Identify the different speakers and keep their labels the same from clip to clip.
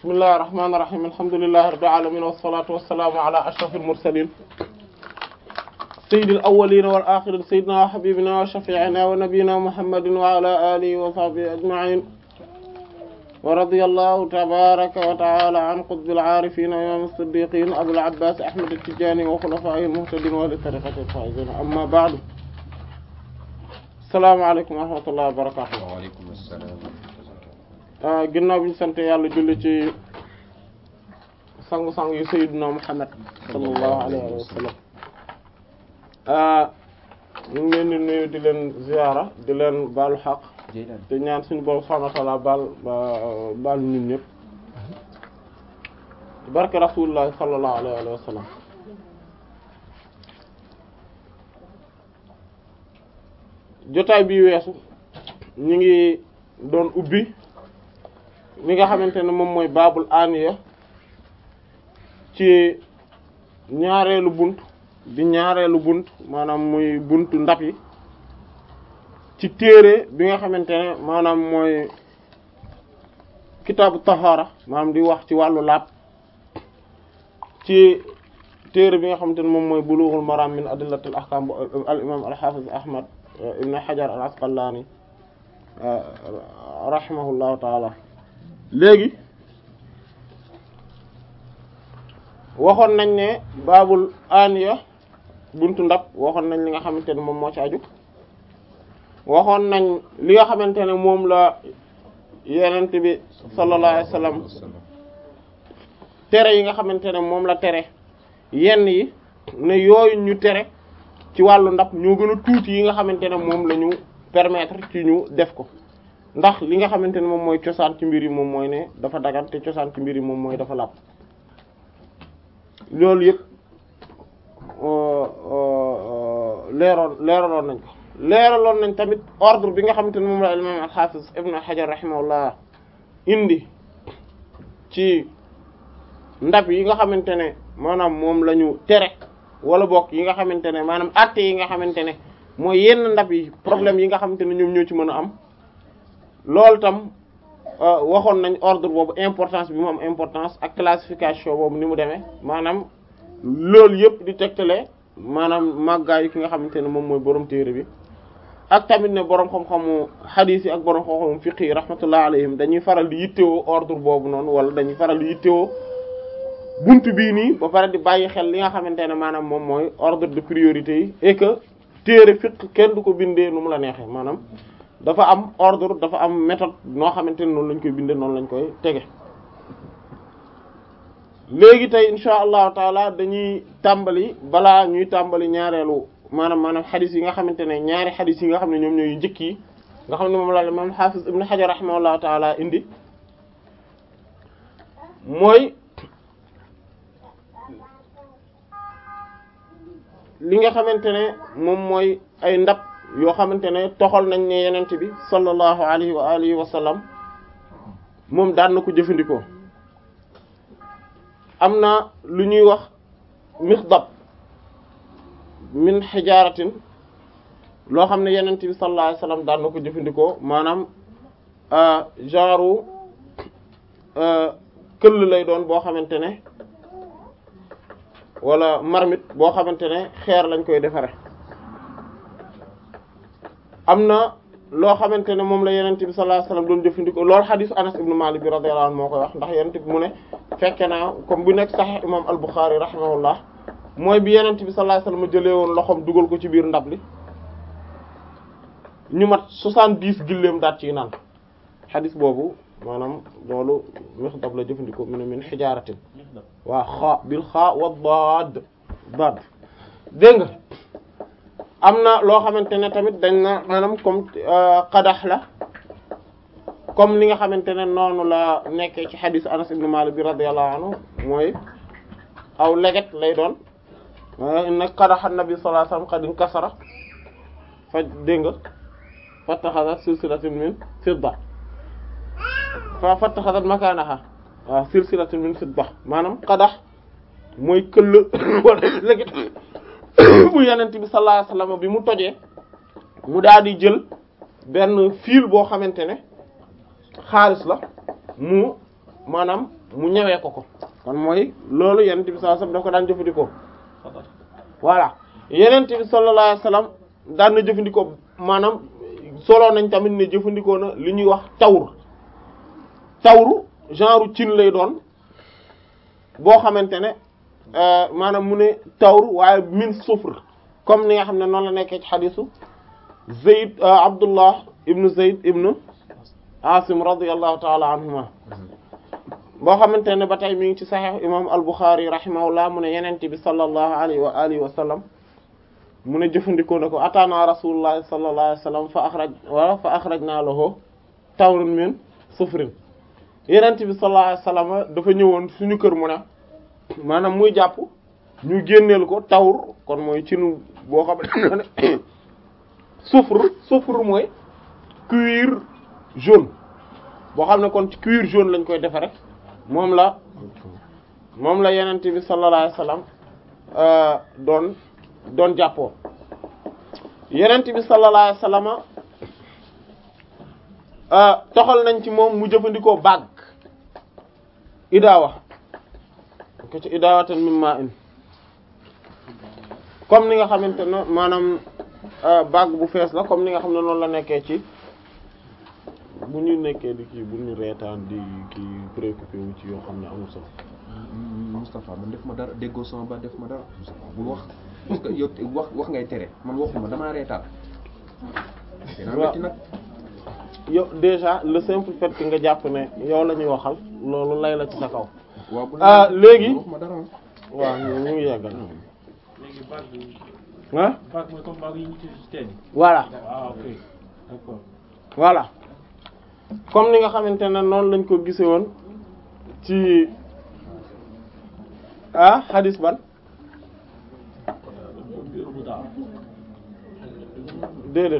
Speaker 1: bismillahir rahmanir rahim alhamdulillahi rabbil alamin wassalatu wassalamu ala ashrafil mursalin sayyidil awwalin wal akhirin sayyidina wa habibina wa shafi'ina wa nabiyyina muhammadin wa ala alihi wa sahbihi ajma'in wa radiyallahu tabaraka wa ta'ala an qutbil arifin wa imam as-siddiqin abul abbas ahmad at-tijani wa khulafa'ihil muhtadin wa li tariqatil faizin amma ba'du assalamu alaykum wa rahmatullahi wa barakatuh
Speaker 2: wa alaykum assalam
Speaker 1: ginnaaw bi ñu sant yàlla julli ci sangu-sangu yu sayyidina Muhammad sallallahu alayhi wa sallam ñu ngi leen di nuyu di leen ziyaara di leen baalu xaq te ñaan suñu borom subhanahu wa ta'ala baal baal ñun ñëpp barke rasulullah sallallahu alayhi wa sallam jotaay bi weesu ñu ngi doon ubbi li nga xamante ne moom mooy baabul aniya ci ñaareelu bunt di ñaareelu bunt maanaam muy buntu ndab yi ci téere bi nga xamante ne maanaam mooy kitaabu tahara maanaam di wax ci wàllu laab ci téere bi nga xamante ne moom mooy bulughul maram min adillatil ahkam al imam al hafiz ahmad ibn hajar al asqalani rahimahullahu taala léegi waxoon nañ ne baabul aniya buntu ndab waxoon nañ li nga xamante ne moom moo ci aju waxoon nañ li nga xamante ne moom la yenent bi sallallahu alayhi wasallam tere yi nga xamante ne moom la tere yenn yi ne yooyu ñu tere ci wàllu ndab ñoo gën a tuuti yi nga xamante ne moom la ñu permettre ci ñu def ko ndax li nga xamante ne moom mooy cosaan ci mbir yi moom mooy ne dafa dagan te cosaan ci mbir yi moom mooy dafa làpp loolu yëpp leeroon leeraloon nañ ko leeraloon nañ tamit ordre bi nga xamante ne moom la imam al-Hafiz Ibn Hajar rahimahullah indi ci ndab yi nga xamante ne maanaam moom la ñu tere wala bokk yi nga xamante ne maanaam àtte yi nga xamante ne mooy yenn ndab yi problème yi nga xamante ne ñoom ñoo ci mën a am loolu tam waxoon nañ ordre boobu importance bi mu am importance ak classification boobu ni mu demee maanaam loolu yëpp di tegtale maanaam màggaayu ki nga xamante ne moom mooy borom téere bi ak tamit ne borom xam-xamu hadith yi ak borom xam-xamu fiqh yi rahmatullah alayhim dañuy faral di yittewoo ordre boobu noonu wala dañuy faral di yittewoo buntu bii nii ba pare di bàyyi xel li nga xamante ne maanaam moom mooy ordre de priorité yi et que téere fiqh kenn du ko bindee nu mu la neexee maanaam. dafa am ordre dafa am méthode noo xamante ne noonu lañ koy bindee noonu lañ koy tege léegi tey insha allahu taala dañuy tàmbali balaa ñuy tàmbali ñaareelu maanaam maanaam xadis yi nga xamante ne ñaari xadis yi nga xam ne ñoom ñooy njëkk yi nga xam ne moom la moom xaafis ibn Hajar rahimahullahu taala indi mooy li nga xamante ne moom mooy ay ndab yoo xamante ne toxal nañ ne yenent bi sallallahu alayhi wa alihi wa sallam moom daan na ko jëfandikoo am na lu ñuy wax mixdab min xijaratin loo xam ne yenent bi sallallahu alayhi wa sallam daan na ko jëfandikoo maanaam genre këll lay doon boo xamante ne wala marmite boo xamante ne xeer lañ koy defare am na loo xamante ne moom la yenent bi sallallahu alayhi wasallam doon jëfandikoo loolu xadisu Anas ibn Malik bi radiyallahu anhu moo koy wax ndax yenent bi mu ne fekke naa comme bu nekk Sahih imam al-Bukhari rahimahullah mooy bi yenent bi sallallahu alayhi wasallam jëlee woon loxoom dugal ko ci biir ndab li ñu mat soixante-dix gilleem daat ciy naan xadis boobu maanaam loolu mixdab la jëfandikoo mu ne min xijaaratin waa xaa bil xaa wa daad daad dégg nga am na loo xamante ne tamit dañ na maanaam comme qadax la comme li nga xamante ne noonu la nekkee ci xadisu Anas ibn Malik bi radiyallahu anhu mooy aw leget lay doon inna qadaxa nabi sallallahu alayhi wasallam qad inkasara fa dégg nga fattaxasat silsilatun min fidda fa fattaxasat makanaha waaw silsilatun min fidda maanaam qadax mooy këll wala leget bu yenent bi sallallahu alayhi wasallam bi mu tojee mu daal di jël benn fil boo xamante ne xaalis la mu maanaam mu ñëwee ko ko kon mooy loolu yenent bi sallallahu alayhi wasallam daf ko daan jëfandikoo voilà yenent bi sallallahu alayhi wasallam daan na jëfandikoo maanaam solo nañ tamit ne jëfandikoo na li ñuy wax tawr tawru genre cin lay doon boo xamante ne maanaam mu ne tawru waaye min sufr comme ni nga xam ne noonu la nekkee ci xadisu Zayd Abdullah ibnu Zayd ibnu Asim radiyallahu ta'ala anhuma boo xamante ne ba tey mi ngi ci saxiix imam al-Bukhari rahimahullah mu ne yenent bi sallallahu alayhi wa alihi wa sallam mu ne jëfandikoo na ko ataana rasulullah sallallahu alayhi wa sallam fa akhraj wala fa akhrajna lahu tawrun min sufrin yenent bi sallallahu alayhi wa sallam dafa ñëwoon suñu kër mu ne maanaam muy jàpp ñu génneel ko tawr kon mooy cinu boo xam ne soufre soufre mooy cuir jaune boo xam ne kon ci cuir jaune lañ koy defe rek moom la moom la yenent bi sallallahu alayhi wasallam doon doon jàppoo yenent bi sallallahu alayhi wasallam toxal nañ ci moom mu jëfandikoo bague idaawa ko ci idaawatan min ma'in comme ni nga xamante ne maanaam bague bu fees la comme ni nga xam ne noonu la nekkee ci bu ñu nekkee di kii bu ñu reetaan di kii préoccupé wu ci yoo xam ne amul solo.
Speaker 2: Moustapha man def ma dara déggoo sama ba def ma dara Moustapha bul wax parce que yow wax wax ngay tere man waxuma damaa reetaan. dinaa metti nag.
Speaker 1: yow déjà le simple fait que nga jàpp ne yow la ñuy waxal loolu lay la ci sa kaw.
Speaker 2: waaw bu
Speaker 1: ah léegi
Speaker 2: wax ma dara
Speaker 1: waaw ñu ngi yeggal
Speaker 3: léegi bague bi
Speaker 1: ah
Speaker 3: bague mooy comme bague yi ñu ci ci teen yi.
Speaker 1: voilà
Speaker 3: ah ok d'accord.
Speaker 1: voilà comme ni nga xamante ne noonu lañ ko gise woon ci ah hadis ban
Speaker 3: biir bu daa.
Speaker 1: déedéet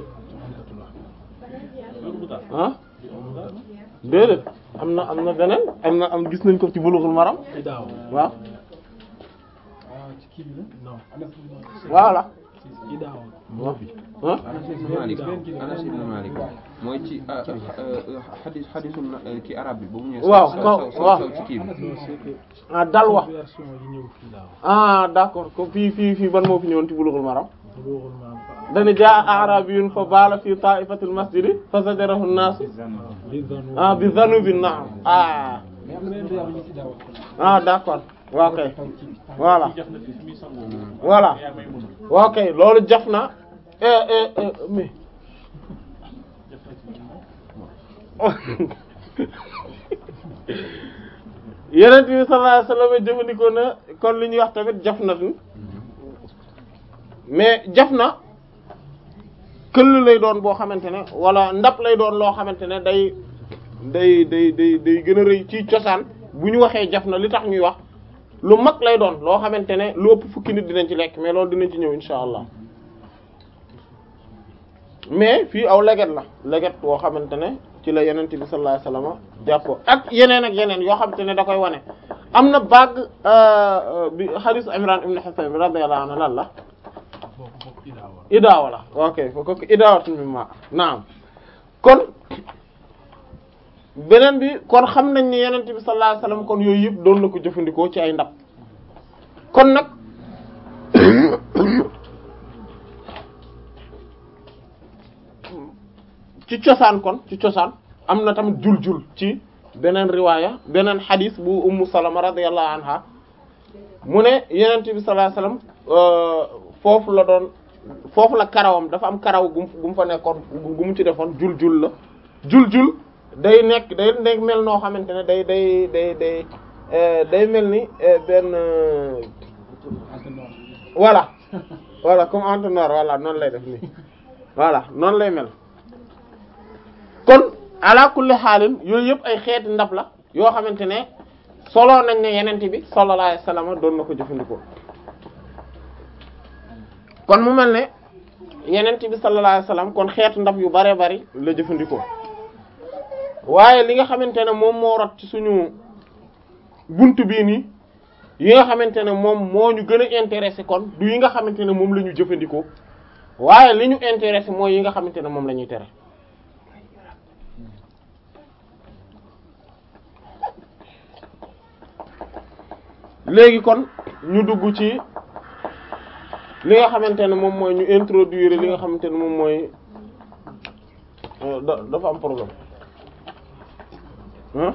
Speaker 3: biir bu daa.
Speaker 1: ah
Speaker 3: biir bu daa.
Speaker 1: déedéet am na am na beneen am na am gis nañ ko ci bulughul maram
Speaker 3: Idaaw.
Speaker 1: waaw
Speaker 3: ah ci kii bi la non.
Speaker 1: voilà
Speaker 3: Idaaw.
Speaker 1: waaw ah
Speaker 2: Anas ibn Malik Anas ibn Malik mooy ci xadis xadisu ci arab bi ba mu ñëwee.
Speaker 1: waaw
Speaker 2: saw
Speaker 1: kaw
Speaker 2: saw
Speaker 1: waaw
Speaker 2: saw ci kii bi.
Speaker 3: non c'est que
Speaker 1: ah dalwa
Speaker 3: version yi ñëw fii daaw.
Speaker 1: ah d'accord ko fii fii fii ban moo fi ñëwoon ci bulughul maram
Speaker 3: Bulughul Maram fa.
Speaker 1: dana jaa a'rabiyyun fa baala fi ta'ifatil masjidi fa zajarahu an-nas
Speaker 3: li zanu.
Speaker 1: ah bi dhanubi na'am ah
Speaker 3: mais am na beneen riwaaya bu ñu ci daaw.
Speaker 1: ah d'accord waaw kay voilà
Speaker 3: jaf na fi fi muy sangoo.
Speaker 1: voilà
Speaker 3: yaa may mun.
Speaker 1: waaw kay loolu jaf na eh eh eh mais
Speaker 3: jaf na ci
Speaker 1: yeneen bi sallallahu alayhi wasallam jëfandikoo na kon li ñuy wax tamit jaf na fi mais jaf na këll lay doon boo xamante ne wala ndab lay doon loo xamante ne day day day day day gën a rëy ci cosaan bu ñu waxee jaf na li tax ñuy wax lu mag lay doon loo xamante ne lu ëpp fukki nit dinañ ci lekk mais loolu dinañ ci ñëw insha allah mais fii aw leget la leget boo xamante ne ci la yenent bi sallallahu alayhi wasallam jàppoo ak yeneen ak yeneen yoo xamante ne da koy wane am na bague bi hadith Imran ibn Husayn radiyallahu anhu lan la
Speaker 3: bokk bokk Idaaw.
Speaker 1: idaawa la ok fo kooku idaawatu mi ma naam kon beneen bi kon xam nañ ni yenent bi sallallahu alayhi wasallam kon yooyu yëpp doon na ko jëfandikoo ci ay ndab kon nag ci cosaan kon ci cosaan am na tamit jul-jul ci beneen riwaaya beneen xadis bu ummu salama radiyallahu anha mu ne yenent bi sallallahu alayhi wasallam foofu la doon foofu la karawam dafa am karaw gu mu gu mu fa nekkoon gu mu ci defoon jul-jul la jul-jul day nekk day day mel noo xamante ne day day day day day mel ni benn voilà voilà comme entonnoir voilà noonu lay def nii voilà noonu lay mel kon ala kulli xaalin yooyu yëpp ay xeeti ndab la yoo xamante ne solo nañ ne yenent bi sallallahu alayhi wasallam doon na ko jëfandikoo kon mu mel ne yenent bi sallallahu alayhi wasallam kon xeetu ndab yu bare bari la jëfandikoo waaye li nga xamante ne moom moo rot ci suñu buntu bii nii yi nga xamante ne moom moo ñu gën a intéressé kon du yi nga xamante ne moom la ñu jëfandikoo waaye li ñu intéressé mooy yi nga xamante ne moom la ñuy tere léegi kon ñu dugg ci li nga xamante ne moom mooy ñu introduire li nga xamante ne moom mooy euh, da dafa am problème hein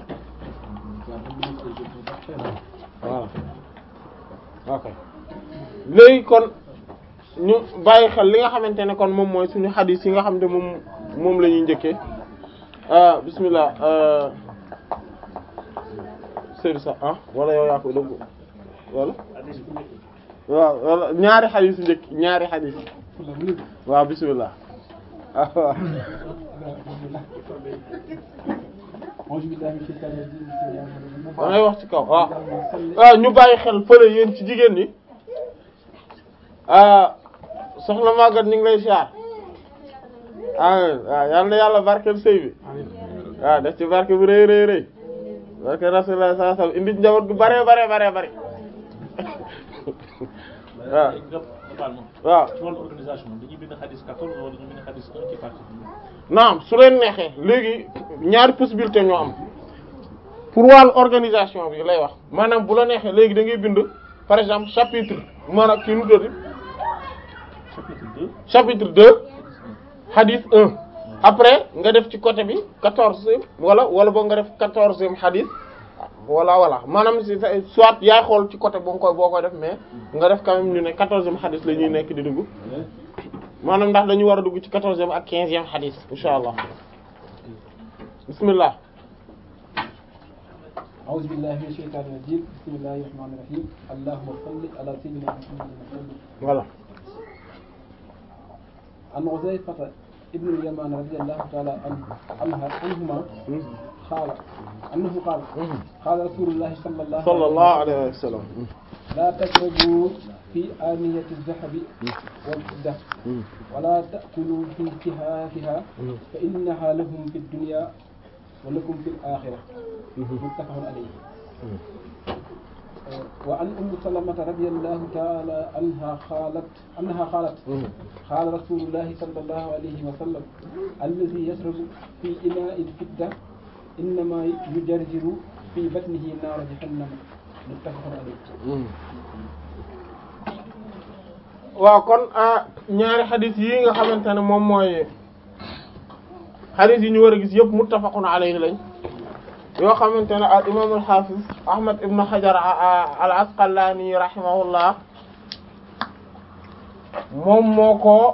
Speaker 1: voilà ok léegi kon ñu bàyyi xel li nga xamante ne kon moom mooy suñu xadis yi nga xam ne moom moom la ñuy njëkkee ah bismillah euh, Seydou sax ah wala yow yaa ko dëgg wala waaw wala ñaari xadis yu njëkk ñaari xadis waaw bismillah ah waaw
Speaker 3: auzu billahi mina shaytaani rajiim
Speaker 1: da ngay wax ci kaw waaw waaw ñu bàyyi xel fële yéen ci jigéen ñi ah soxna Maguette ñu ngi lay siyaar ah waaw yal na yàlla barkeel sëy bi waaw def ci barke bu rëy rëy rëy barke Rasulullah sallallahu alayhi wasallam indi njaboot gu bare bare bare bare waaw waaw
Speaker 3: ci wàllu organisation dañuy bind xadis 14 wala ñu bind xadis 1 ci partie bi.
Speaker 1: naam su leen neexee léegi ñaari possibilité ñoo am pour wàllu organisation bi lay wax maanaam bu la neexee léegi da ngay bind par exemple chapitre maanaam kii nu tuddati
Speaker 3: chapitre 2
Speaker 1: chapitre 2 hadith 1 après nga def ci côté bi quatorzième wala wala boo nga def quatorzième hadith voilà voilà maanaam si sa- soit yaay xool ci côté boo koy boo koy def mais nga def quand même ñu ne quatorzième hadith la ñuy nekk di dugg maanaam ndax dañu war a dugg ci quatorzième ak quinzième hadith insha allah bismillah
Speaker 4: أعوذ بالله من الشيطان الرجيم بسم الله الرحمن الرحيم اللهم صل على سيدنا محمد وسلم
Speaker 1: voilà
Speaker 4: عن حذيفة ابن اليمان رضي الله تعالى عنه عنها عنهما قال أنه قال قال رسول الله صلى الله
Speaker 1: صلى الله عليه وسلم
Speaker 4: لا تشربوا في آنية الذهب والفضة ولا تأكلوا في كهافها فإنها لهم في الدنيا ولكم في الآخرة متفق عليه وعن أم سلمة رضي الله تعالى عنها قالت أنها قالت قال رسول الله صلى الله عليه وسلم الذي يشرب في إناء الفضة إنما يجرجر في بطنه نار جهنم متفق عليه
Speaker 1: waaw kon ah ñaari xadis yi nga xamante ne moom mooy xadis yi ñu war a gis yëpp muttafaqun alayhi lañ yoo xamante ne al imam al hafiz ahmad ibn hajar al asqalani rahimahullah moom moo ko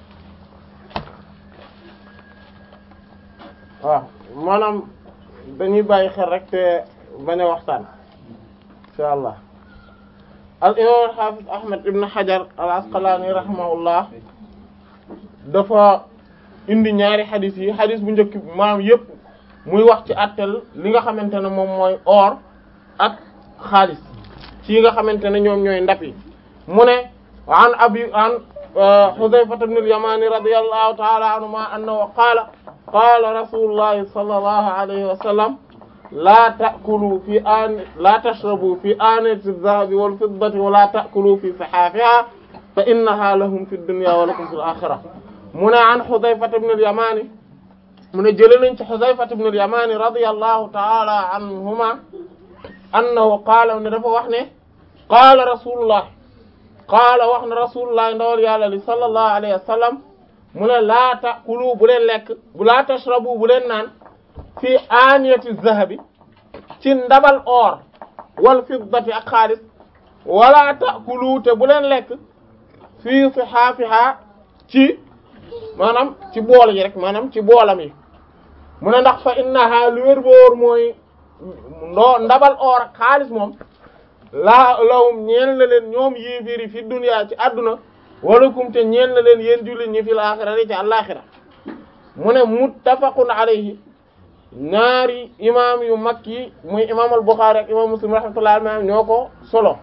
Speaker 1: waaw maanaam dañuy bàyyi xel rek te bañ a waxtaan insha allah al imam al hafiz ahmad ibn hajar al asqalani rahimahullah dafa indi ñaari xadis yi xadis bu njëkk bi maanaam yëpp muy wax ci àttel li nga xamante ne moom mooy or ak xaalis ci yi nga xamante ne ñoom ñooy ndap yi mu ne an abi an Hudhayfata ibn al-Yamani radiyallahu ta'ala anhuma annahu qaala qaala rasulullahi sallallahu alayhi wa sallam la ta'kulu fi an la tashrabu fi aaniyati adh-dhahabi wal-fiddati wa la ta'kulu fi sihaafiha fa innaha lahum fi ad-dunya wa lakum fi al-akhirah mu ne an Hudhayfata ibn al-Yamani mu ne jëlee nañ ci Hudhayfata ibn al-Yamani radiyallahu ta'ala anhuma annahu qaala ne dafa wax ne qaala rasulullah qaala wax na rasulullah ndawal yàlla li sallallahu alayhi wa sallam mu ne laa ta'kulu bu leen lekk bu laa tashrabu bu leen naan fii aaniyati zahabi ci ndabal or wal fiddati ak xaalis wala ta'kulu te bu leen lekk fii sihaafiha ci maanaam ci bool yi rek maanaam ci boolam yi mu ne ndax fa innaha lu wér boor mooy ndo ndabal or ak xaalis moom laa lahum ñeel na leen ñoom yéeféeri fi dunya ci àdduna walakum te ñeel na leen yéen jullit ñi fil axirati ci àllaaxira mu ne muttafaqun alayhi ñaari imaam yu mag yi muy imaam al Buxaari ak imaam Muslim rahmatullahi alayhi ñoo ko solo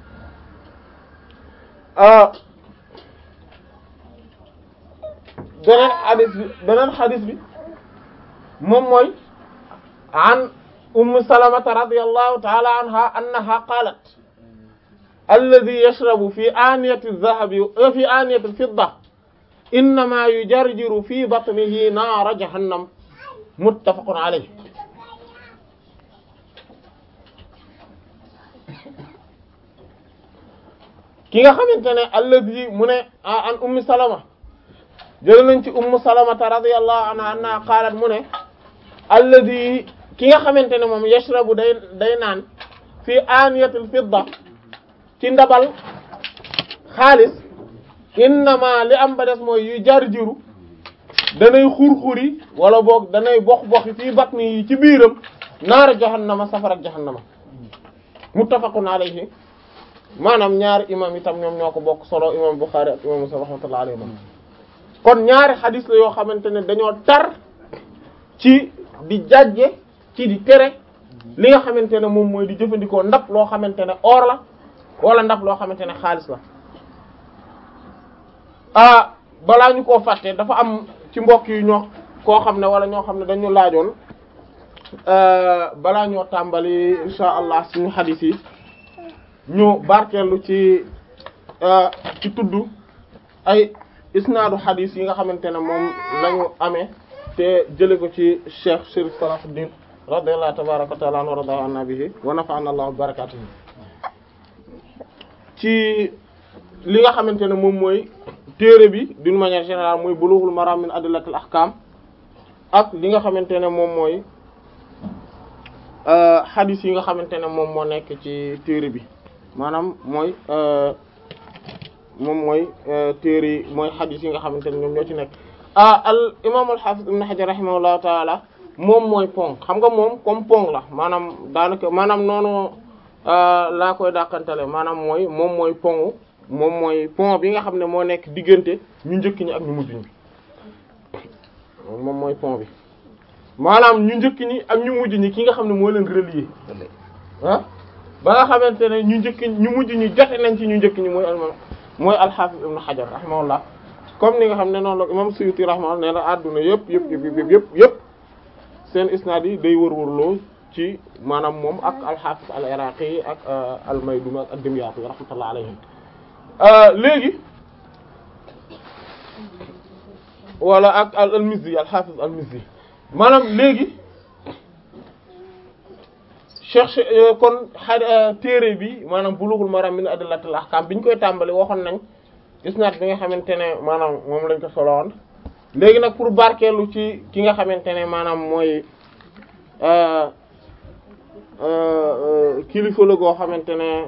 Speaker 1: beneen xadis bi beneen xadis bi moom mooy an ummu salamata radiyallahu ta'ala anha annaha qalat alladhi yashrabu fi aniyati adh-dhahabi fi aniyati al-fidda innama yujarjiru fi batnihi naara jahannam muttafaqun alayh ki nga xamante ne allazi mu ne an ummi salama jël nañ ci ummu salamata radiyallahu anha anna qaalat mu ne allazi ki nga xamante ne moom yashrabu day day naan fi aniyatil fidda ci ndabal xaalis innama li am ba des mooy yu jar jiru danay xur-xuri wala boog danay box boxi fii batni yi ci biiram naara jahannama safara jahannama muttafaqun alayhi maanaam ñaari imam itam ñoom ñoo ko bokk solo imam Bukhari ak imam Muslim rahmatullahi alayhi kon ñaari xadis la yoo xamante ne dañoo tar ci di jàjje ci di tere li nga xamante ne moom mooy di jëfandikoo ndab loo xamante ne or la wala ndab loo xamante ne xaalis la ah balaa ñu koo fàtte dafa am ci mbokk yi ñoo koo xam ne wala ñoo xam ne dañu laajoon balaa ñoo tàmbali insha allah suñu xadis yi ñu barkeelu ci ci tudd ay isnaadu xadis yi nga xamante ne moom lañu amee te jële ko ci cheikh Chérif Salahuddin radiyallahu tabaraka wa taala anhu wa radiya anna bihi wa nafa'ana allah bi barakatihi ci li nga xamante ne moom mooy téere bi d'une manière générale mooy bulughul maram min adillatil ahkam ak li nga xamante ne moom mooy xadis yi nga xamante ne moom moo nekk ci téere bi maanaam mooy moom mooy téere yi mooy xadis yi nga xamante ne ñoom ñoo ci nekk ah al imam al hafiz ibn hajar rahimahullahu taala moom mooy pont xam nga moom comme pont la maanaam daanaka maanaam noonu laa koy dàqantale maanaam mooy moom mooy pont moom mooy pont bi nga xam ne moo nekk diggante ñu njëkk ñi ak ñu mujj ñi moom mooy pont bi maanaam ñu njëkk ñi ak ñu mujj ñi ki nga xam ne moo leen relier ah ba nga xamante ne ñu njëkk ñu mujj ñi jote nañ ci ñu njëkk ñi mooy al mooy al-Hafiz ibn Hajar rahimahullah comme ni nga xam ne noonu la imam Suyuti rahimahullah nee na adduna yëpp yëpp yëpp yëpp yëpp seen isnaad yi day wër-wërloo ci maanaam moom ak al-Hafiz al-Iraqi ak al-Mayduni ak ad-Dimyati rahmatullah alayhim léegi wala ak al-Mizzi al-Hafiz al-Mizzi maanaam léegi cherche kon xa téere bi maanaam Bulughul Maram min adillatil ahkam bi ñu koy tàmbali waxoon nañ isnaad bi nga xamante ne maanaam moom lañ ko solowoon léegi nag pour barkeelu ci ki nga xamante ne maanaam mooy kilifa la goo xamante ne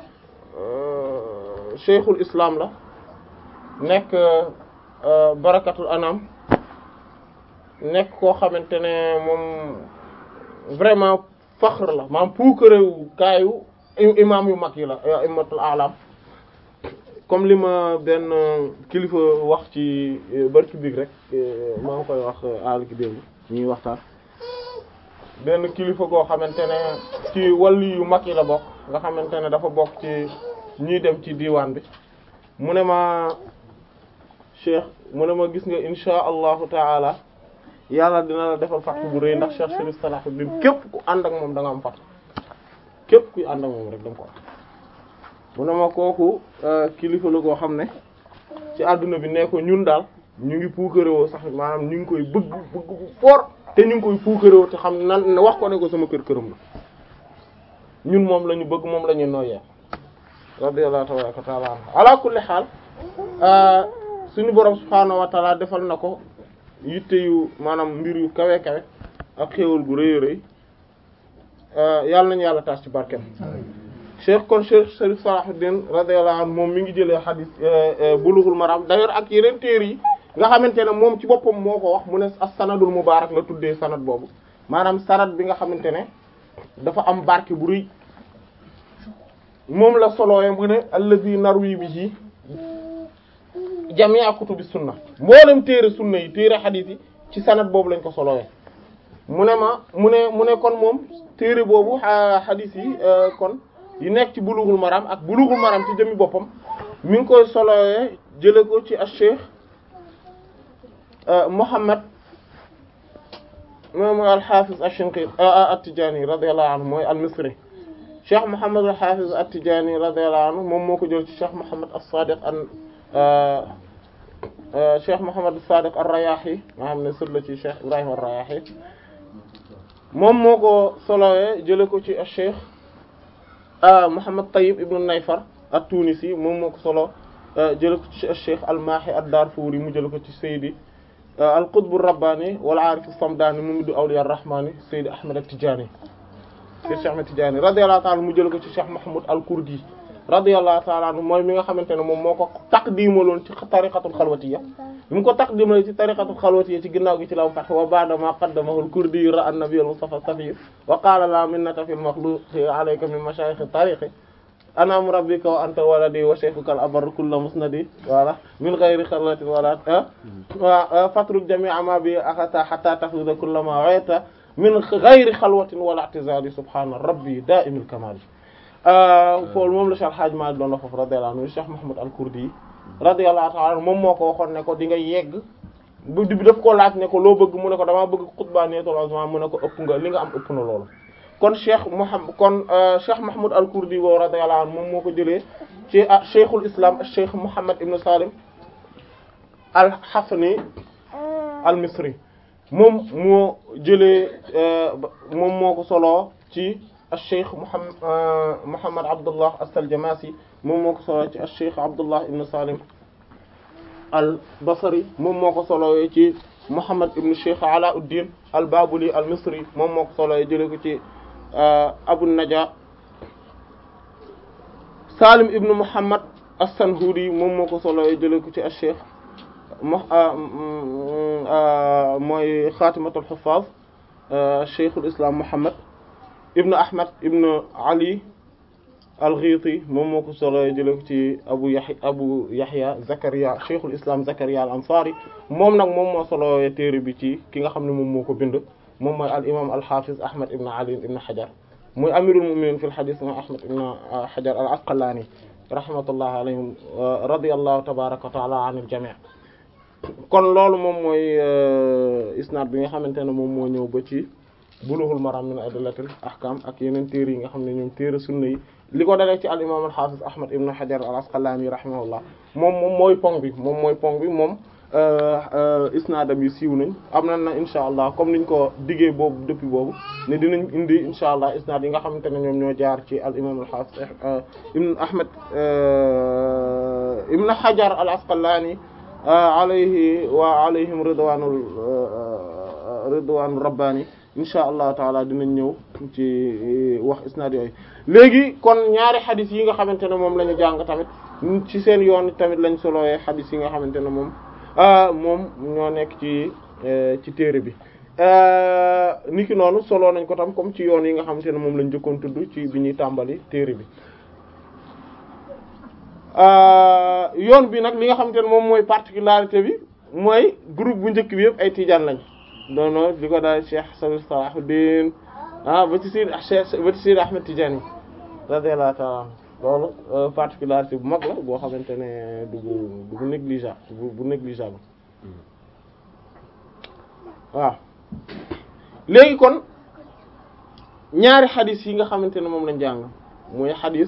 Speaker 1: cheikhul islam la nekk barakatul anam nekk koo xamante ne moom vraiment faxr la maanaam puukarewu kaayu imam yu mag yi la immatul alam comme li ma benn kilifa wax ci barki biig rek maa ngi koy wax àll ki démb ñuy waxtaan benn kilifa goo xamante ne ci wàllu yu mag yi la bokk nga xamante ne dafa bokk ci ñuy dem ci diwaan bi mu ne ma cheikh mu ne ma gis nga insha allahu taala yàlla dina la defal fattu bu rëy ndax Cheikh Chérif Salahuddin képp ku ànd ak moom da nga am fattu képp kuy ànd ak moom rek da nga ko am mu ne ma kooku kilifa la koo xam ne ci àdduna bi ne ko ñun daal ñu ngi puukarewoo sax maanaam ñu ngi koy bëgg bëgg bu fort te ñu ngi koy puukarewoo te xam nan wax ko ne ko sama kër këram la ñun moom la ñu bëgg moom la ñu noyyee radiyallahu tabaraka wa taala anhu ala kulli xaal suñu borom subhaanahu wa taala defal na ko yitte yu maanaam mbir yu kawe kawe ak xéewal gu rëy rëy yàlla nañu yàlla taas ci barkeem cheikh kon cheikh Chérif Salahuddin radiyallahu anhu moom mi ngi jëlee xadis Bulughul Maram d'ailleurs ak yeneen téere yi nga xamante ne moom ci boppam moo ko wax mu ne as-sanadul mubaarak la tuddee sanad boobu maanaam sanad bi nga xamante ne dafa am barke bu rëy moom la solooye mu ne allazi narwi bihi jami'a kutubi sunna mboolem téere sunna yi téere xadiis yi ci sanad boobu lañ ko solowee mu ne ma mu ne mu ne kon moom téere boobu xadiis yi kon yi nekk ci bulughul maram ak bulughul maram ci jëmmi boppam mi ngi koy solowee jële ko ci ash-Cheikh Muhammad moom al-Hafiz ash-Shinqiti at-Tijani radiyallahu anhu mooy al-Misri Cheikh Muhammad al-Hafiz at-Tijani radiyallahu anhu moom moo ko jël ci Cheikh Muhammad as-Sadiq an Cheikh Muhammad as-Sadiq ar-Rayahi nga xam ne sët la ci Cheikh Ibrahim ar-Rayahi moom moo ko solowee jële ko ci Cheikh Muhammad Tayyib ibn Nayfar at-Tunisi moom moo ko solo jële ko ci Cheikh al-Mahi ad-Darfuri mu jële ko ci Seydi al-Qutb ar-Rabbani wal Arif as-Samdani Mumiddu Awliya ar-Rahmani Seydi Ahmed at-Tijani Seydi Cheikh Ahmed Tijani radiyallahu ta'ala mu jële ko ci Cheikh Mahmoud al-Kurdi radiyallahu ta'ala anhu mooy mi nga xamante ne moom moo ko taqdimaloon ci tariqatul xalwatiyya bi mu ko taqdimal ci tariqatul xalwatiyya ci ginnaaw gi ci la mu fat wa ba'da ma qaddamahu al-Kurdi ra'a an-nabiy al-Mustafa as-Safi wa qala la minnata fil makhluqi alayka min mashayikh at-tariqi ana murabbika wa anta waladi wa shaykhuka al-abar kullu musnadi wala min ghayri khalwatin wala wa fatruk jami'a ma bi akhata hatta tafida kullu ma wa'ita min ghayri khalwatin wala i'tizali subhana rabbi da'imil kamal foofu moom la Cheikh Hadj Malick doon wax foofu radiyallahu anhu Cheikh Mahmoud al-Kurdi radiyallahu ta'ala anhu moom moo ko waxoon ne ko di nga yegg bu bi daf ko laaj ne ko loo bëgg mu ne ko damaa bëgg xutbaaniyatul azma mu ne ko ëpp nga li nga am ëpp na loolu kon Cheikh Mouhamed kon Cheikh Mahmoud al-Kurdi boobu radiyallahu anhu moom moo ko jëlee ci ah Cheikhul Islam Cheikh Mouhamed Ibn Salim al-Hafni al-Misri moom moo jëlee moom moo ko soloo ci Cheikh Mouhamed Mouhamed Abdullah as-Saljamasi moom moo ko soloo ci Cheikh Abdullah Ibn Salim al-Basri moom moo ko soloo ci Mouhamed Ibn Cheikh Alauddin al-Babuli al-Misri moom moo ko soloo jëlee ko ci Abu Naja Salim ibn Muhammad as-Sanhudi moom moo ko solo jëlee ko ci Cheikh mooy xaatimatul xufaaz Cheikhul Islam Muhammad ibn Ahmad ibn Ali al-Ghiti moom moo ko solo jëlee ko ci Abu Yahya Abu Yahya Zakaria Cheikhul Islam Zakaria al-Ansari moom nag moom moo solo téere bi ci ki nga xam ne moom moo ko bind. moom mooy al imam al hafiz ahmad ibn ali ibn hajar muy amirul mu'minin fil hadith mooy ahmad ibn hajar al asqalani rahmatullahi alayhim radiyallahu tabaraka wa ta'ala anil jami' kon loolu moom mooy isnad bi nga xamante ne moom moo ñëw ba ci bulughul maram min adillatil ahkam ak yeneen téere yi nga xam ne ñoom téere sunna yi li ko dalee ci al imam al hafiz ahmad ibn hajar al asqalani rahimahullah moom moom mooy pong bi moom mooy pong bi moom isnaadam yi siiw nañ am na na insha allah comme niñ ko diggee boobu depuis boobu ne dinañ indi insha allah isnaad yi nga xamante ne ñoom ñoo jaar ci al imam al hafiz ibn ahmad ibn hajar al asqalani alayhi wa alayhim ridwanul ridwanur rabbani insha allah taala dinañ ñëw ci wax isnaad yooyu léegi kon ñaari xadis yi nga xamante ne moom la ñu jàng tamit ci seen yoon tamit lañ solowee xadis yi nga xamante ne moom moom ñoo nekk ci ci téere bi niki noonu solo nañ ko tam comme ci yoon yi nga xamante ne moom lañ jëkkoon tudd ci bi ñuy tàmbali téere bi yoon bi nag li nga xamante ne moom mooy particularité bi mooy groupe bu njëkk bi yëpp ay tijaan lañ doono di ko daal Cheikh Salahuddin ah ba ci Sidi Cheikh ba ci Sidi Ahmed Tidiane radiyallahu ta'ala loolu particularité bu mag la boo xamante ne du bu bu négligeable bu bu négligeable waaw léegi kon ñaari xadis yi nga xamante ne moom lañ jàng mooy xadis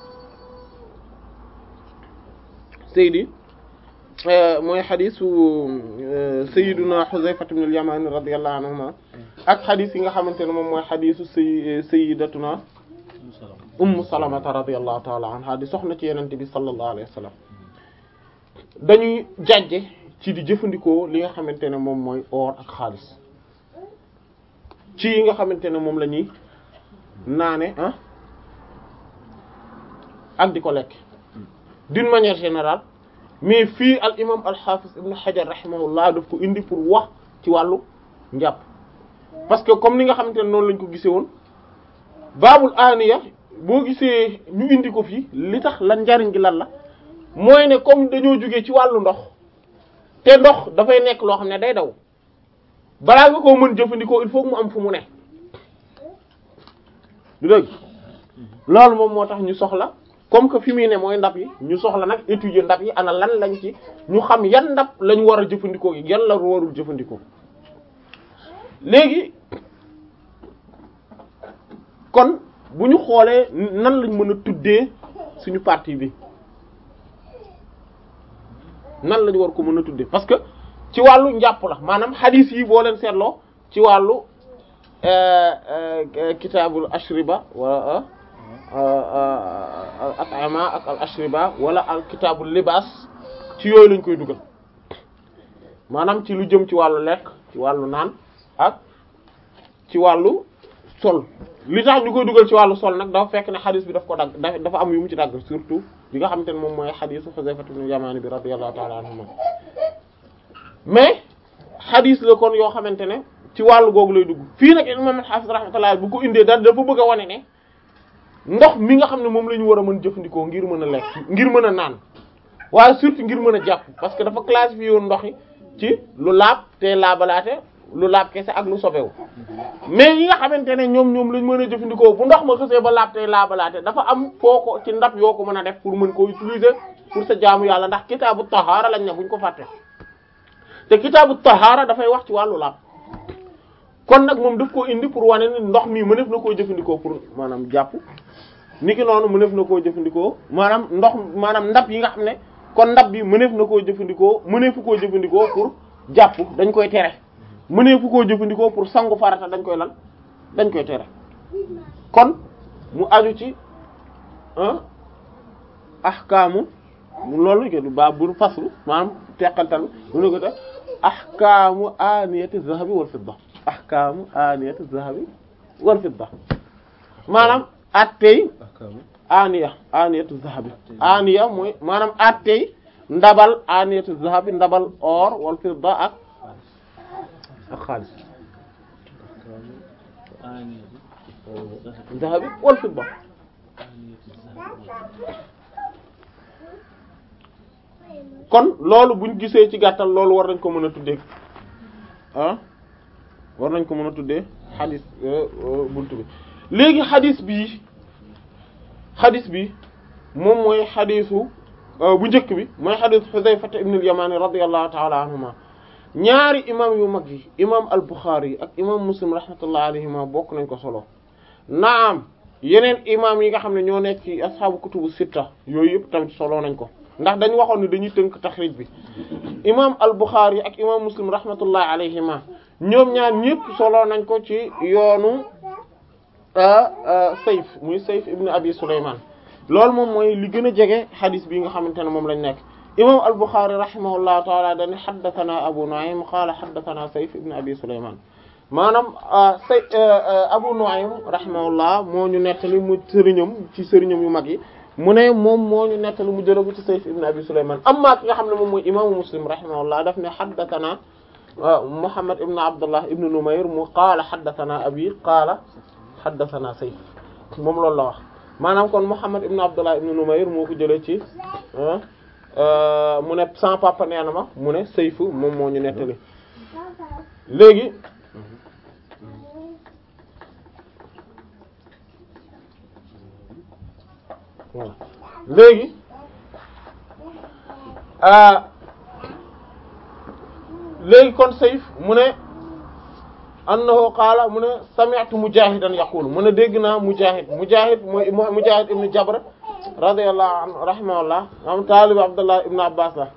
Speaker 1: Seydi mooy xadisu Sayyiduna Huzayfa ibn al-Yamani radiyallahu anhuma ak xadis yi nga xamante ne moom mooy xadisu say Sayyidatuna ummu salamata radiyallahu taala anha di soxna ci yenente bi sallallahu alayhi wa sallam dañuy jàjje ci di jëfandikoo li nga xamante ne moom mooy or ak xaalis ci yi nga xamante ne moom la ñuy naane ah ak di ko lekk d'une manière générale mais fii al imam al hafiz ibn hajar rahimahullah daf ko indi pour wax ci wàllu njàpp parce que comme ni nga xamante ne noonu lañ ko gisee woon baabul aniya boo gisee ñu indi ko fii li tax lan njariñ gi lan la mooy ne comme dañoo jógee ci wàllu ndox te ndox dafay nekk loo xam ne day daw balaa nga koo mën jëfandikoo il faut mu am fu mu ne du dëgg loolu moom moo tax ñu soxla comme que fi muy ne mooy ndab yi ñu soxla nag étudier ndab yi ana lan lañ ci ñu xam yan ndab lañ war a jëfandikoo yan la warul jëfandikoo léegi kon bu ñu xoolee nan lañ mën a tuddee suñu partie bi nan lañ war ko mën a tuddee parce que ci wàllu njàpp la maanaam hadith yi boo leen seetloo ci wàllu kitaabul ashriba wala al at'ima ak al ashriba wala al kitaabul libaas ci yooyu lañ koy dugal maanaam ci lu jëm ci wàllu lekk ci wàllu naan ak ci wàllu sol li tax ñu koy dugal ci wàllu sol nag dafa fekk ne xadis bi daf ko dagg dafa am yu mu ci dagg surtout bi nga xamante ne moom mooy xadisu Xuzayfa ibn Yamaani bi radiyallahu ta'ala anhuma mais xadis la kon yoo xamante ne ci wàllu googu lay dugg fii nag imam al-Hafiz rahmatullah bu ko indee daal dafa bëgg a wane ne ndox mi nga xam ne moom la ñu war a mën jëfandikoo ngir mën a lekk ngir mën a naan waaye surtout ngir mën a jàpp parce que dafa classifié woon ndox yi ci lu laab te laabalaate lu laab kese ak lu sobewu mais yi nga xamante ne ñoom ñoom lañ mën a jëfandikoo bu ndox ma xësee ba laab te laabalaate dafa am foo ko ci ndab yoo ko mën a def pour mën koo utiliser pour sa jaamu yàlla ndax kitaabu tahaara lañ ne buñ ko fàtte te kitaabu tahaara dafay wax ci wàllu laab kon nag moom daf koo indi pour wane ni ndox mi mëneef na koo jëfandikoo pour maanaam jàpp niki noonu mëneef na koo jëfandikoo maanaam ndox maanaam ndab yi nga xam ne kon ndab bi mëneef na koo jëfandikoo mëneefu koo jëfandikoo pour jàpp dañ koy tere mëneefu koo jëfandikoo pour sangu farata dañ koy lan dañ koy tere kon mu aju ci ah ahkaamu loolu ke ba bu faslu maanaam teqantal mu ne ko te ahkaamu aniyati zahabi wal fidda ahkaamu aniyati zahabi wal fidda maanaam attey aniya aniyatu zahabi aniya mooy maanaam attey ndabal aniyatu zahabi ndabal or wal fidda ak ak xaalis zahabi wal fidda kon loolu buñ gisee ci gàttal loolu war nañ ko mën a tuddee ah war nañ ko mën a tuddee xadis buntu bi léegi xadis bii xadis bi moom mooy xadisu bu njëkk bi mooy xadisu Xudayfa ibn al-Yamani radiyallahu ta'ala anhuma ñaari imam yu mag yi imam al-Bukhari yi ak imam Muslim rahmatullahi alayhima bokk nañ ko solo naam yeneen imam yi nga xam ne ñoo nekk ci asxaabu kutubu sitta yooyu yëpp tamit solo nañ ko ndax dañ waxoon ni dañuy tënk taxrij bi imam al-Bukhari ak imam Muslim rahmatullahi alayhima ñoom ñaar ñëpp solo nañ ko ci yoonu Sayf muy Sayf ibn Abi Sulayman loolu moom mooy li gën a jege xadis bi nga xamante ne moom lañ nekk imam al-Bukhari rahimahullahu taala dañu haddathana Abu Nu'aym qaala haddathana Sayf ibn Abi Sulayman maanaam say Abu Nu'aym rahimahullah moo ñu nettali mu sëriñam ci sëriñam yu mag yi mu ne moom moo ñu nettali mu jëlee ko ci Sayf ibn Abi Sulayman amma ki nga xam ne moom mooy imaamu Muslim rahimahullah daf ne haddathana Muhammad ibn Abdullah ibn Numayr mu qaala haddathana abi qaala haddathana Sayf moom loolu la wax maanaam kon Muhammad ibn Abdullah ibn Numayr moo ko jëlee ci mu ne sans papa nee na ma mu ne Sayf moom moo ñu nettali léegi voilà léegi léegi kon Sayf mu ne annahu qaala mu ne sami'tu Mujahidan yaqul mu ne dégg naa Mujahid Mujahid mooy Mujahid ibn Jabr radiyallahu anhu rahimahullah am taalib Abdullah ibn Abbas la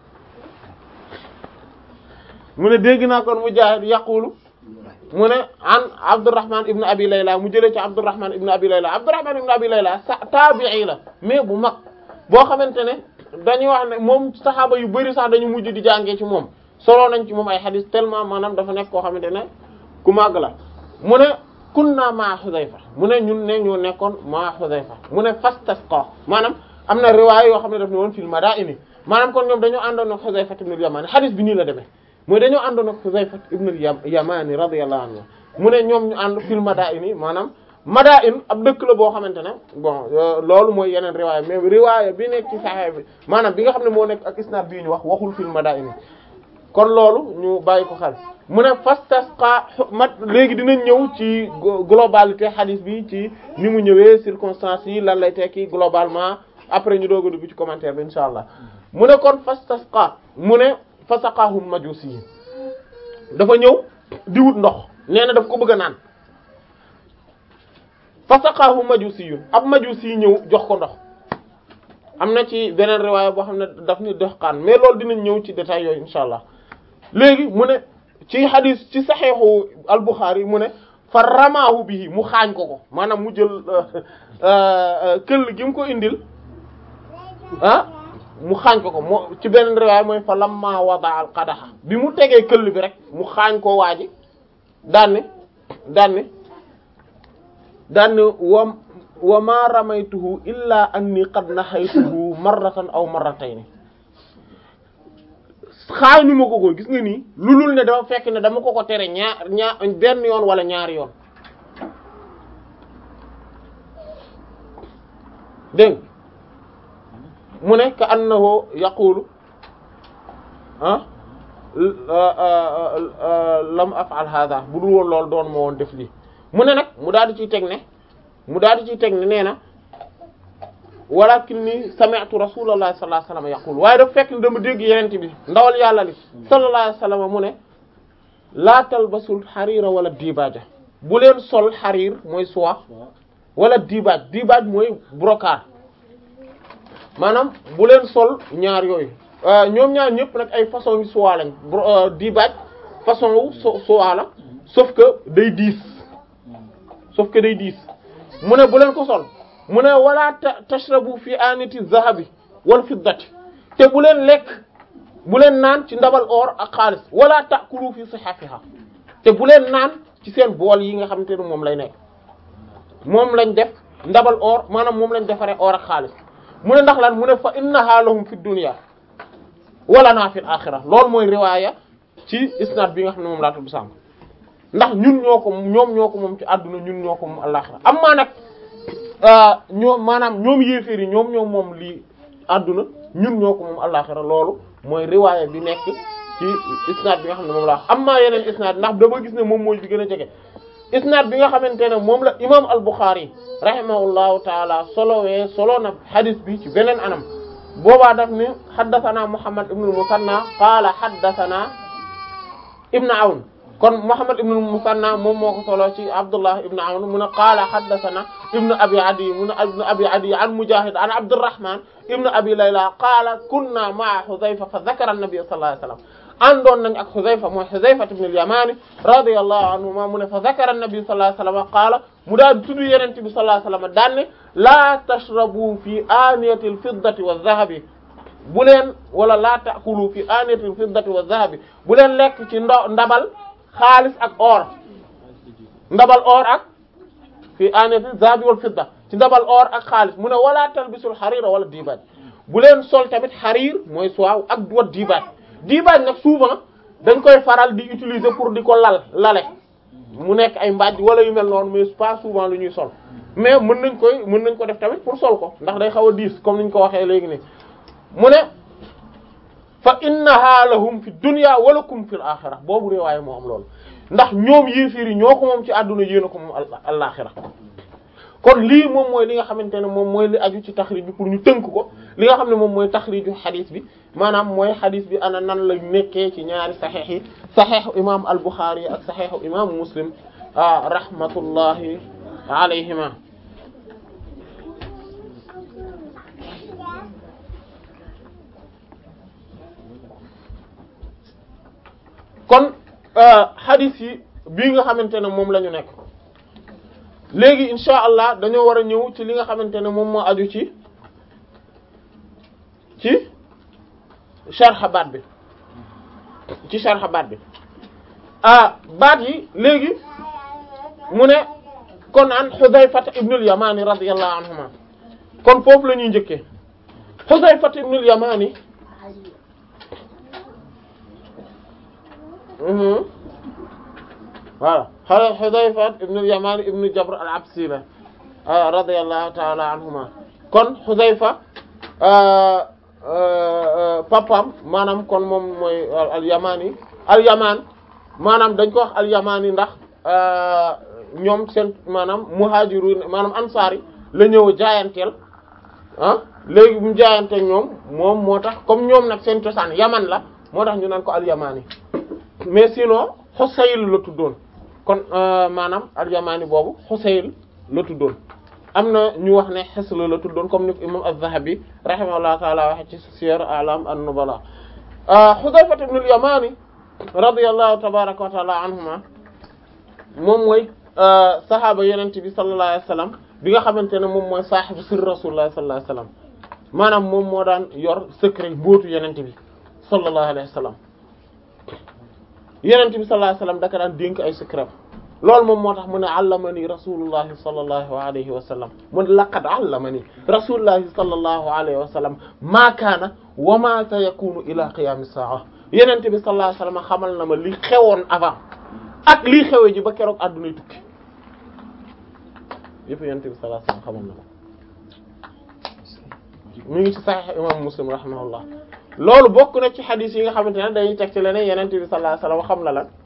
Speaker 1: mu ne dégg naa kon Mujahid yaqulu mu ne an Abdurrahman ibn Abi Layla mu jëlee ci Abdurrahman ibn Abi Layla Abdurrahman ibn Abi Layla sa taabi'i la mais bu mag boo xamante ne dañuy wax ne moom saxaaba yu bari sax dañu mujj di jàngee ci moom solo nañ ci moom ay xadis tellement maanaam dafa nekk koo xamante ne ku màgg la mu ne kunna ma Xudayfa mu ne ñun ne ñoo nekkoon ma Xudayfa mu ne fastasqa maanaam am na riwaay yoo xam ne daf ne woon fil madaini maanaam kon ñoom dañoo àndoon ak Xudayfa ibn al-Yamani xadis bi nii la demee mooy dañoo àndoon ak Xudayfa ibn al-Yamani radiyallahu anhu mu ne ñoom ñu ànd fil madaini maanaam madain ab dëkk la boo xamante ne bon loolu mooy yeneen riwaaya mais riwaaya bi nekk ci Sahih bi maanaam bi nga xam ne moo nekk ak isnad bii ñu wax waxul fil madaini kon loolu ñu bàyyi ko xel mu ne fastasqa mat léegi dinañ ñëw ci globalité hadith bi ci ni mu ñëwee circonstances yi lan lay tekki globalement après ñu doog a dugg ci commentaire bi insha allah mu ne kon fastasqa mu ne fasaqahum majusi yi dafa ñëw di wut ndox nee na daf ko bëgg a naan fasaqahum majusi yu ab majusi yi ñëw jox ko ndox am na ci beneen riwaaya boo xam ne daf ni doxkaan mais loolu dinañ ñëw ci détails yooyu insha allah léegi mu ne ci hadis ci saxiixu al-Bukhari mu ne fa ramaahu bihi mu xaañ ko ko maanaam mu jël këll gi mu ko indil ah mu xaañ ko ko moo ci benn riwaay mooy fa lamma wada al qadaha bi mu tegee këll bi rek mu xaañ ko waaji daanne daanne daanne wa wa ma ramaytuhu illa anni qad nahaytuhu marratan aw marratayni xaañu ma ko ko gis nga nii lu lul ne dafa fekk ne dama ko ko tere ñaar ñaar benn yoon wala ñaari yoon dégg mu ne ka annahu yaqulu ah lam af'al hadha bu dul woon loolu doon ma woon def lii mu ne nag mu daal di ciy teg ne mu daal di ciy teg ne nee na walakinni sami'tu rasulallahi sallallahu alayhi wasallam yaqul waaye dafa fekk ne dama dégg yenente bi ndawal yàlla li sallallahu alayhi wasallam mu ne laa talbasul xariira wala diibaaja bu leen sol xariir mooy soie wala diibaaj diibaaj mooy brocart maanaam bu leen sol ñaar yooyu ñoom ñaar ñëpp nag ay façon yu soie lañ diibaaj façon wu so soie la sauf que day diis sauf que day diis mu ne bu leen ko sol mu ne wala tashrabu fi aniti zahabi wal fiddati te bu leen lekk bu leen naan ci ndabal or ak xaalis wala ta'kulu fi sihafiha te bu leen naan ci seen bool yi nga xamante ne moom lay nekk moom lañ def ndabal or maanaam moom lañ defaree or ak xaalis mu ne ndax lan mu ne fa innaha lahum fi dunya wala naa fil axira loolu mooy riwaaya ci isnad bi nga xam ne moom laa tudd sànq ndax ñun ñoo ko ñoom ñoo ko moom ci àdduna ñun ñoo ko moom alaxira am maa nag ñoom maanaam ñoom yéeféer yi ñoom ñoom moom lii àdduna ñun ñoo ko moom alaxira loolu mooy riwaaya bi nekk ci isnad bi nga xam ne moom la am maa yeneen isnad ndax dama gis ne moom mooy bi gën a jege isnad bi nga xamante ne moom la imam al-Bukhari rahimahullahu taala solowee solo na hadith bi ci beneen anam boobaa daf ni haddathana Muhammad ibn al-Musanna qaala haddathana ibn Awn kon Muhammad ibn al-Musanna moom moo ko solo ci Abdullah ibn Awn mu ne qaala haddathana ibn Abi Adi mu ne ibn Abi Adi an Mujahid an Abdurrahman ibn Abi Layla qaala kunna ma'a Hudhayfa fa dhakara an-nabiy sallallahu alayhi wasallam àndoon nañ ak Hudhayfa mooy Hudhayfa ibn al-Yamani radiyallahu anhuma mu ne fa dhakara an-nabiy sallallahu alayhi wasallam qaala mu daal tudd Yonent bi sallallahu alayhi wasallam daan ne laa tashrabu fi aaniyati al-fiddati wadh-dhahabi bu leen wala laa ta'kulu fi aaniyati al-fiddati wadh-dhahabi bu leen lekk ci ndo ndabal xaalis ak or ndabal or ak fi aaniyati dhahabi wal fidda ci ndabal or ak xaalis mu ne wala talbisul xariira wala diibaaj bu leen sol tamit xariir mooy soie ak wat diibaaj diibaaj nag souvent dañ koy faral di utiliser pour di ko lal lale mu nekk ay mbaaj wala yu mel noonu mais pas souvent lu ñuy sol mais mën nañ koy mën nañ ko def tamit pour sol ko ndax day xaw a diis comme niñ ko waxee léegi nii mu ne fa innaha lahum fi dunya wa lakum fil axira boobu riwaaya moo am loolu ndax ñoom yéefiir yi ñoo ko moom ci àdduna yéen a ko moom al-axira kon lii moom mooy li nga xamante ne moom mooy li aju ci taxrij bi pour ñu tënk ko li nga xam ne moom mooy taxriju xadis bi maanaam mooy xadis bi ana nan la nekkee ci ñaari saxeex yi saxeexu imam al-Bukhari yi ak saxeexu imam Muslim rahmatullahi alayhima kon xadis yi bii nga xamante ne moom la ñu nekk léegi insha allah dañoo war a ñëw ci li nga xamante ne moom moo aju ci ci sharh baat bi ci sharh baat bi ah baat yi léegi mu ne kon an Hudhayfa ibnul Yamani radiyallahu anhuma kon foofu la ñuy njëkkee Hudhayfa ibnul Yamani voilà xale Hudhayfa ibn al-Yaman ibn Jabr al-Absi la radiyallahu ta'ala anhuma kon Hudhayfa papam maanaam kon moom mooy al-Yamani al-Yaman maanaam dañ ko wax al-Yamani ndax ñoom seen maanaam muhajirun maanaam ansari la ñëw jaayanteel ah léegi bu mu jaayanteel ñoom moom moo tax comme ñoom nag seen cosaan Yaman la moo tax ñu naan ko al-Yamani mais sinon Husayl la tuddoon kon maanaam al-Yamani boobu Husayl la tuddoon am na ñu wax ne Hisl la tuddoon comme ni ko imam az-Zahabi rahimahullahu ta'ala waxe ci Siyar A'lam an-Nubala Hudhayfa ibn al-Yamani radiyallahu tabaraka wa ta'ala anhuma moom mooy saxaaba yenente bi sallallahu alayhi wasallam bi nga xamante ne moom mooy saaxibu sir rasulullah sallallahu alayhi wasallam maanaam moom moo daan yor secret mbóotu yenente bi sallallahu alayhi wasallam yenente bi sallallahu alayhi wasallam daka daan dénk ay secret loolu moom moo tax mu ne allamani rasulullahi sallallahu alayhi wa sallam mu ne laqad allamani rasulullahi sallallahu alayhi wa sallam maa kaana wa maa sayakunu ila qiyamis saa yenente bi sallallahu alayhi wa sallam xamal na ma li xewoon avant ak lii xewee ji ba keroog addunay tukki yëpp yenente bi sallallahu alayhi wa sallam xamal na ma mu ngi ci sahih imam muslim rahimahullah loolu bokk na ci xadis yi nga xamante ne dañuy teg ci leneen yenente bi sallallahu alayhi wa sallam xam na lan